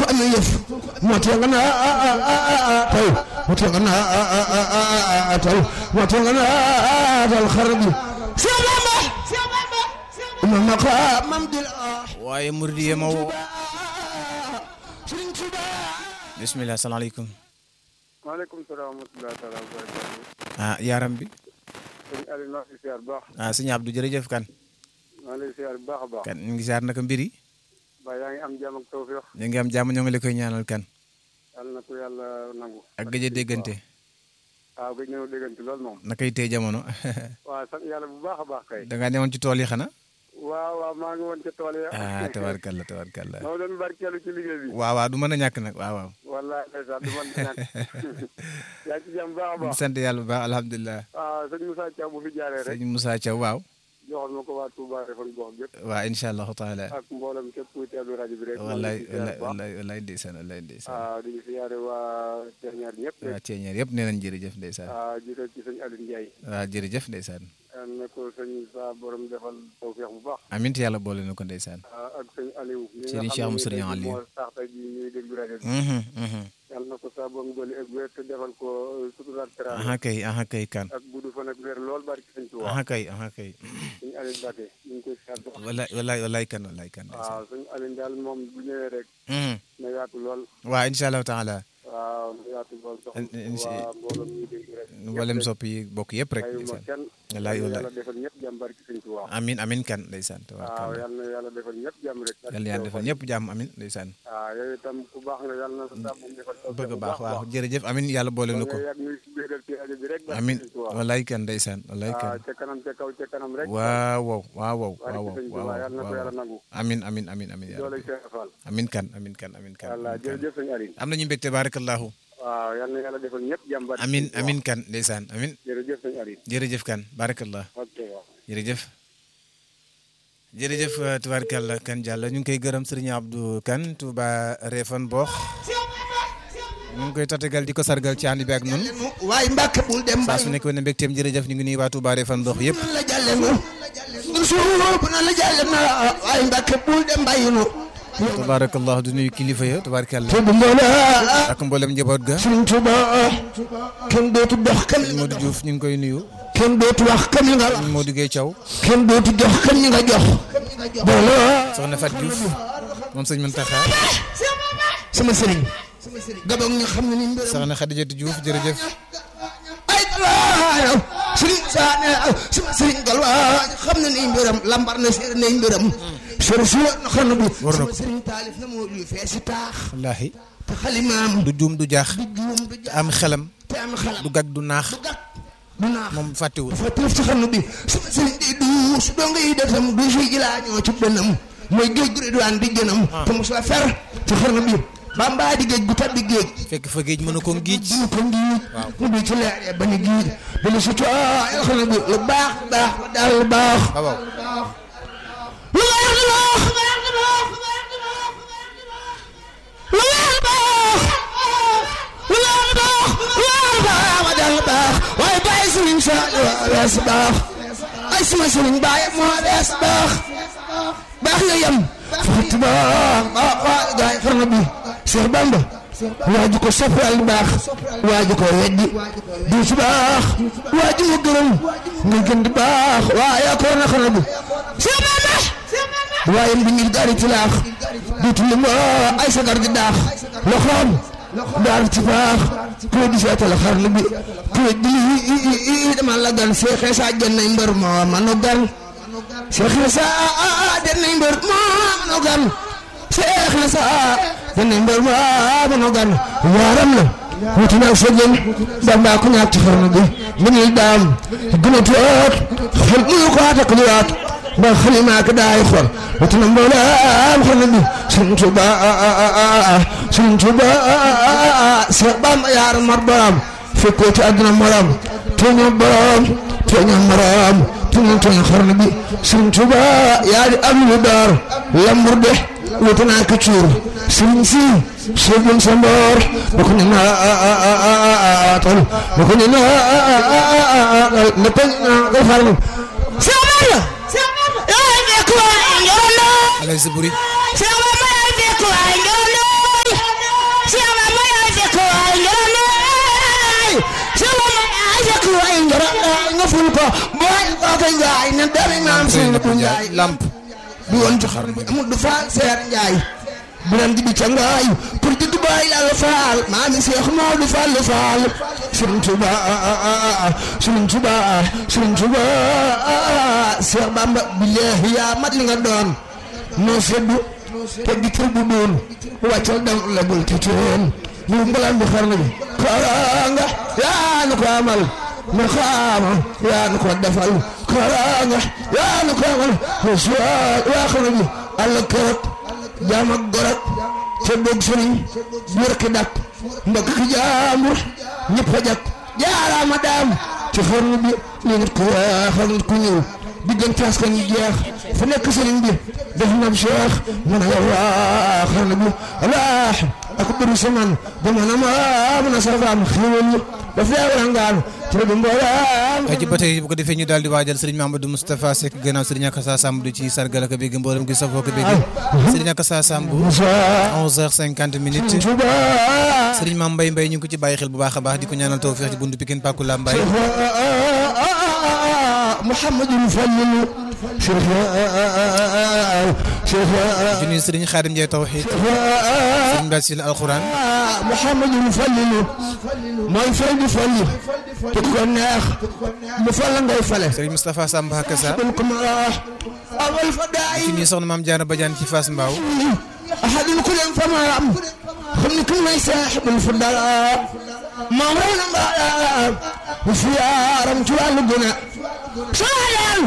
amee yëf moo tax nga naa taw moo tax nga naa taw moo tax nga naa tal xar bi Seex Bamba ma maqaamam di la waaye murid yi ma woo Sëriñ Tuuba bismillah salaamaaleykum maaleykum salaam wa rahmatulah taala wa barakaatu. ah yaram bi sëñ Aliou maa ngi lay siyaar bu baax. ah sëñ Abdou jërëjëf kan maa ngi lay siyaar bu baax a baax. kan ñu ngi siyaar naka mbir yi ba yaa ngi am jàmm ak tawfeex. ñu ngi am jàmm ñoo ngi la koy ñaanal kan yàlla na ko yàlla nangu. ak gëj a déggante waaw gëj nañoo déggante lool moom. nakay tey jamono waaw sant yàlla bu baax a baax kay. da ngaa newoon ci tool yi xanaa waaw waaw maa ngi woon ca tool ya. ah tabarkalla tabarkalla maa doon barkeelu ci liggéey bi. waaw waaw du mën a ñàkk nag waaw waaw wallaahi ndeysaan du man ñàkk. yaa ngi ci jàmm bu baax a baax. sant yàlla bu baax alhamdulilah waaw sëñ Moussa Thiaw bu fi jaaree rek. sëñ Moussa Thiaw waaw joxal ma ko waa Touba Refane gox gépp waaw incha allahu taala ak mboolem képp kuy teewlu rajo bi rek. maa ngi wallaay leen di siyaar wallaay bu baax. wallaay wallaay ndeysaan wallaay ndeysaan waaw di siyaare waa Teñaar ñëpp rek. waaw ceeñeer yëpp nee nañ jërëjëf ndeysaan waaw jiital ci sëñ Aliou Ndiaye. waaw jërëjëf ndeysaan yal na ko sëñ sa borom defal tawfeex bu baax. amint yàlla boole na ko ndeysaan ah ak sëñ Aliou. mi nga Serigne xam Cheikh ne Serigne léegi Aliou. moo tax tey jii ñuy déglu rajo bi. Mhm, mhm. yal na ko sa borom dolli ak wér te defal ko suturaat teraanga aha kay aha kay kan ak gudd fan ak wér lool barki sëñ Tuubaa. aha kay aha kay sëñ Aliou Mbacke ñu ngi koy siyaar bu baax. wallaay wallaay wallaay kan wallaay kan ndeysaan waaw sëñ Aliou daal moom bu ñëwee rek Mhm. na yaatu lool. waaw incha allahu taala waaw na yaatu lool soxna In- in- waa mbooloo mi déglu rek. mboolem sopp yi bokk yëpp rek ayuma ndeysaan kenn. wallaay yal na wallaay yàlla defal ñëpp jàmm barki sëñ Tuubaa. amin amin kan ndeysaan waaw tabarkalla yal na yàlla defal ñëpp jàmm rek. yal na yàlla defal ñëpp jàmm amin ndeysaan waaw yow itam ku baax nga yal na sa sa borom defal tawfeex bëgg bu baax waaw jërëjëf amin yàlla boole na ko nga yàgg ñuy bégal ci rajo bi rek. barki amin sëñ Tuubaa. wallaay kan ndeysaan wallaay waaw kan ca kanam ca kaw ca kanam rek. waaw waaw waaw waaw barki waaw sëñ waaw Tuubaa yal na ko yàlla waaw nangu. amin amin amin amin ya doole rabbi. Cheikh Fall. amin kan amin kan amin kan walla amin kan. jërëjëf sëñ Aliou. am nañu mbégte barakallahu waaw yal na yàlla defal ñëpp jàmm barki amin sëñ Tuubaa. amin kan ndeysaan amin jërëjëf sëñ Aliou. jërëjëf kan barakallah ok waaw. jërëjëf jërëjëf euh, tubaarkàlla kan Diallo ñu ngi koy gërëm sëriñ Abdou Kane Touba Refane Boox ñu ngi koy tatagal di ko sargal ci ànd bi ak nun waaye Mbàkke bul dem saa bàyyi su nekk woon mbégteem jërëjëf ñu ngi nuyu waa Touba Refane Boox yëpp la jàlle nu suuf na la jàlle na waaye Mbàkke bul dem bàyyi nu tabaarakallah du nuyu kilifa ya tubaarkàlla te bu mboola ak mboolem njaboot ga Sëriñ Tuuba kenn dootu dox kam li nga Modou Diouf ñu ngi koy nuyu kenn dootu wax kam li nga wax Modou Gueye Thiaw kenn dootu jox kam li nga jox boolo soxna Fat Diouf moom sëñ Muntaxa sama sëriñ gabog ñu xam ne ni mbiram soxna Khadijatu Diouf jërëjëf ay galwaayo sëriñ saane sama sëriñ galwaayo xam ne ni mbiram lambar na séer ne mbiram sër si na xam bi War na sama ko. sëriñ taalif na moo luy feesi taax wallaahi te xalimaam du juum du jaax du juum du te ja am xelam te am xalam du gag du naax du gàtt du naax moom fàttewul dafa tëf ci xam bi sama sëriñ di duus doo ngay defam du si ilaa ñoo ci dënam mooy géej gu ridwaan di gënam te mos la fer ci xarnu bi bambaa di géej gu tabbi géej fekk fa géej mën a ko giij dina ko ngiij mu di ci leeree ba ni giij dana si coo yàlla xam ne bi lu baax baax ba daal lu baax waaw waaw lu baax lu baax lu baax baax lu baax baax lu baax baax ba daal lu baax waaye bàyyi sëriñ sa wees baax ay sama sëriñ bàyyi moo wees baax baax nga yem fati baax baax waa gaay xarna bi Cheikh Bamba waa ji ko soppal baax waa ji ko weddi du ci baax waa ji mu gërëm nga gën di baax waa yaa ko war na xarna bi Cheikh Bamba waaye bi ngir gaari ci laax duutu li ma ay sagar di daax loxoom daar ci baax ku di seetal xarna bi ku di dama la gan Cheikh Issa jënnay mbër moo manu gan Cheikh Issa jënnay mbër moo manu gan Cheikh Issa jënnay mbër moo manu gan waaram la wuti naa sa jën Bamba ku ñàkk ci xarna bi mu ngi daam gën a toog xel muy ko atak liwaat ba xalima ka daay xol wuti na mbooleem xarna bi Sëriñ Tuuba Sëriñ Tuuba Cheikh Bamba yaar mar borom fekkoo ci àdduna morom tooñoo borom tooñoo morom tooñoo tooñoo xarna bi Sëriñ Tuuba yaa di am lu door lambur de wuti naa ko cuur sëriñ si sëriñ sa mboor ba ko ñu naatal ba ko ñu naatal ne peñ naa ko xarna Cheikh Bamba yaay nekk waay njoroon alay sa buri Cheikh Bamba yaay nekk waay njoroon booy kooka njaay ne doomi maam sëñ bu njaay lamp du woon ci xar bi amul du faal seer njaay bu leen di bi ca ngaay pour di dubaay la faal maami seex moo du faal lu faal sëriñ Tuba sëriñ Tuba sëriñ Tuba seex Bamba billaahi yaa mat li nga doon noo seddu te di kër bu doon wàccal dam la bul ti teen ñu mbalaan bu xarna bi karanga yaa nu ko amal ma xaama yaa nu ko defal karanga yaa nu ko amal ma suwaal waa xarna bi àll kërët jaam ak gorak te dog sëriñ wër ki dak mbokk ki jaambur ñëpp a jak jaaraama daam ci xarnu bi li nit ku weex ak nit ku ñuul diggante askan yi jeex fu nekk sëriñ bi def na cheikh mu ne yow waa xarnu bi alaax ak bëri saman ba mën a maa mën a safaam xéwal yi daf lay warangaan ci bi mbooleem ay ci ba tey bu ko defee ñu daal di waajal sëriñ Mamadou Moustapha Seck gannaaw sëriñ Akassa Samb du ci sargal ak bégg mboolem gi safoo ko bégg sëriñ Akassa Samb 11h50 minutes Tuba sëriñ Mame Mbaye Mbaye ñu ngi ko ci bàyyi xel bu baax a baax di ko ñaanal tawfeex ci buntu Pikine Pakou Lambaye محمد الفلل شيخ شيخ di nuyu sëriñ Xaadim Ndiaye Tawxiid sëriñ Basil Alxuraan محمد الفلل mooy fay di falli te ku ko neex mu fal ngay fale sëriñ Moustapha Samb Akassa bul ko ma awal fa di daay nuyu soxna Maam Jaara Badiane ci Fass Mbao أحد كل فما رم خمن كل ما يساحب الفضلاء ما مرنا ما وفي عرم جوال الجنة صالح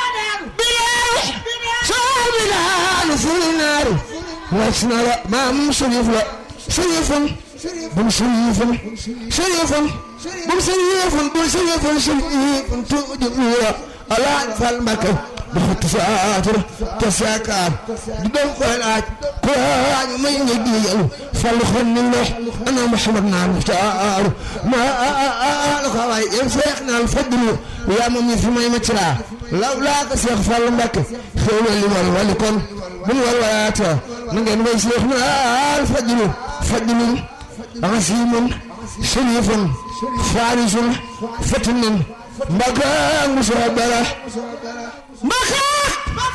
بلال صالح بلال في النار واسنا ما مشرف لا شريف بن شريف شريف بن شريف بن شريف شريف تؤدي على فالمكة بخط ساتر تساكر بدون قلات قرآن ما يجي فالخن الله أنا محمد نعم مختار ما الخواي ينفقنا الفضل يا ممي في ما يمترا لولا كسيخ فالمك خير اللي والولكم من والولايات نجن ويسيخنا الفضل فضل عظيم شريف فارس فتن مكان مسابرة مكان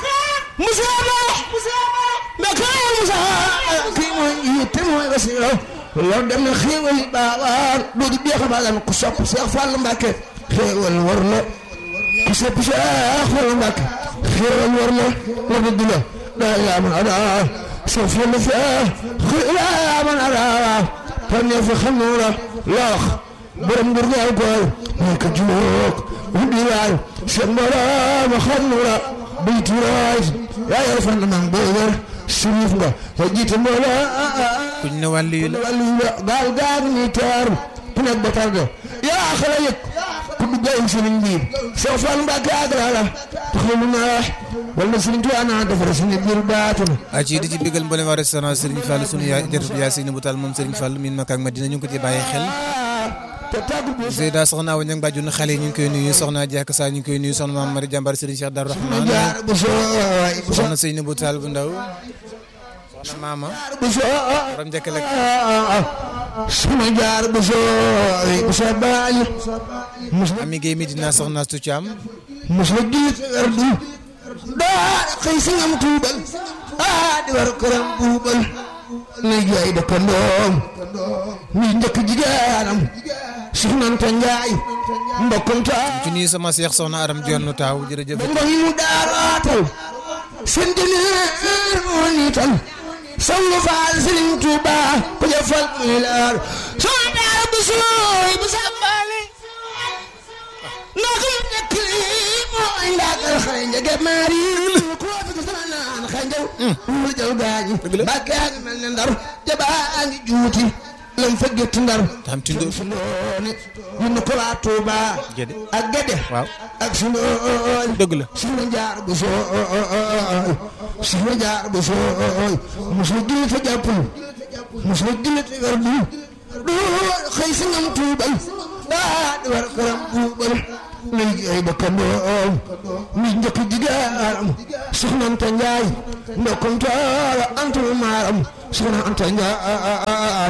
مسابرة مكان مسابرة كي مو يتم ويغسيره لو دم خيول بابار دو دي بيخ بالان كسوب شيخ فال مباكي خيول ورنا كسوب شيخ فال مباكي خيول ورنا وبدنا لا إله من أنا سوف يمفيه خيول من أنا فني في خمورة لاخ borom nguur gi aw koy mooy ka juróog wuddi waay seen borom xam nu la buy tuuraay yaa yor fan mang boo wér sirif nga ya jiite mboola kuñ ne wàllu yu la wàllu la gaal gaal ni teer ku nekk ba tarde yaa xala yëg ku dugg ay sëriñ bi soo fal mbàkke ak la taxaw lu naa wal na sëriñ tuwaa naa defar suñu biir baatu na a ci di ci bégal mboolem waa restaurant Serigne Fall sunu yaay jërëjëf yaa Seyni bu Taal moom Serigne Fall min Makka ak Madina ñu ngi ko ci bàyyi xel te tàggu bi Zeyda soxna Awa Ñang bàjjun xale yi ñu ngi koy nuyu soxna Diaka Sa ñu ngi koy nuyu soxna Maam Mari Jàmbar Serigne Cheikh Darou Rahman jaar bu sooy bu soxna Seyni bu Taal bu ndaw soxna Maama bu sooy borom njëkkal ak sama jaar bu sooy bu sooy baali Ami Guèye Medina soxna Astu Thiam mos la jullit weer du daa xëy si ngam tuubal ah di war këram buubal na jaay dëkkandoom ñuy njëkk jigéenam soxnante njaay mbokkum taa ci nuyu sama seex soxna Aram Jonn taaw jërëjëf ba ngoon mu daaraatal seen jëneer moo niital sangu faal sëriñ Tuuba ku jëfal muy leer soo daara bu sooy bu sàmbaale naka mu nekk lii mooy ndaagal xale njëge maari ku fi ko sama naan xanjaw mu jël gaañi mbàkke yaa ngi mel ne ndar jabaa ngi juuti lam fa gétt ndar tam tindo su ndoone ñu ne ko waa Tuuba Gédé. ak Gédé waaw ak su ndooñ dëgg la soxna jaar bu sooy soxna jaar bu sooy mosul julli te jàppul mosul julli te werdul du xëy si ngam tuubal daa di war këram buubal lay jooy dëkkandoom mi njëkk jigéenam soxna Anta Njaay ndokkum taala antul maaram soxna Anta Njaay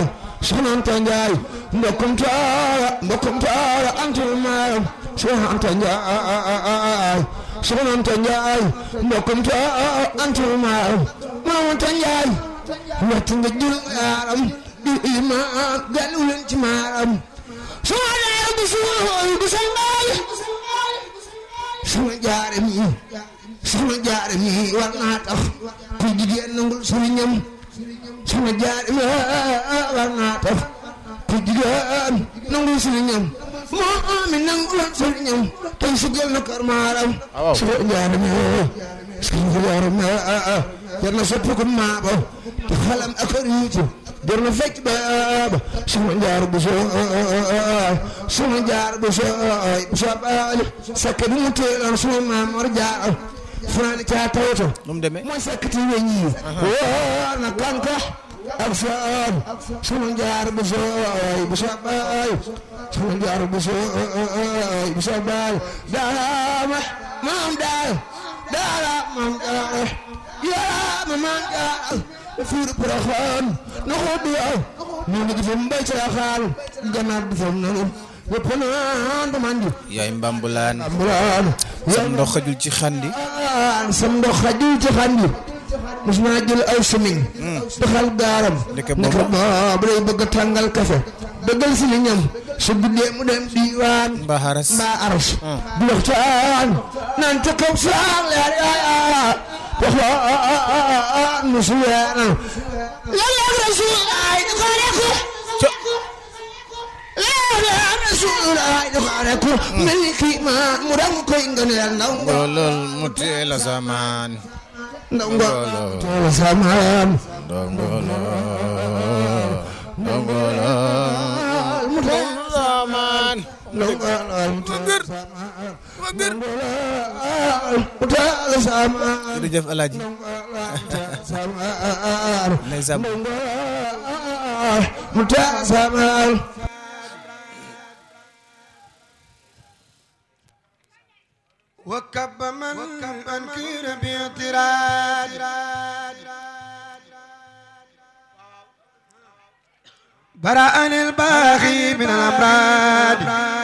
soxna Anta Njaay mbokkum taara mbokkum taara antul maaram soxna Anta Njaay soxna Anta Njaay mbokkum taara antul maaram maam Anta Njaay wett nga jul yaaram di imaan galu leen ci maaram soxna Jaara bu suul bu sal mbaay soxna Jaara mi soxna Jaara mi war naa tax ku jigéen nangul sëriñam soxna Jaara mi war naa tax ku jigéen nangul sëriñam moo mi nanguloon sëriñam tey sugal na kër maaram soxna Jaara mi soxna Jaara mi jar na soppi ko maaba te xalam ak a riitu jar na fecc baaba soxna Jaara bu soo soxna Jaara bu soo bu soo baali sakke bi mu teeloon sunu maam Mor Jaara fanaani caa tawato nu mu demee mooy sakkati weñ yi woo na kanka ak soon soxna Jaara bu soo bu soo baali soxna Jaara bu soo bu soo baali daama maam daal daala maam daal yaa ma maam daal fuur Porokhane na ko du aw ñu ngi fa mbay ca xaal ganaar du fa nanu yëpp naan du mandi yaay mbambulaan ambulaan sam ndox xajul ci xandi yaan sam ndox xajul ci xandi mos naa jël ay semiñ doxal gaaram Ndeke naka boobu. boobu day bëgg a tàngal kafe dëggal si li ñam su guddee mu dem diiwaan mbaa xaras mbaa aras di waxtaan naan ca kaw saal leer yaa waxaan nu su weeral yàlla ak rasuulaay di ko rekku yàlla ak rasuulaay di ko rekku mel ni kii maan mu rang koy ngëneel ndaw nga ngolol mu teel a samaan ndaw nga Ngolo. toola samaan ndongolo ndongolo mu teel samaan ndaw nga mu teel wagër mu teel samaan jërëjëf alaaji ndeysaan متاسما وكب من أنكر باعتراض برأني الباغي من الأمراض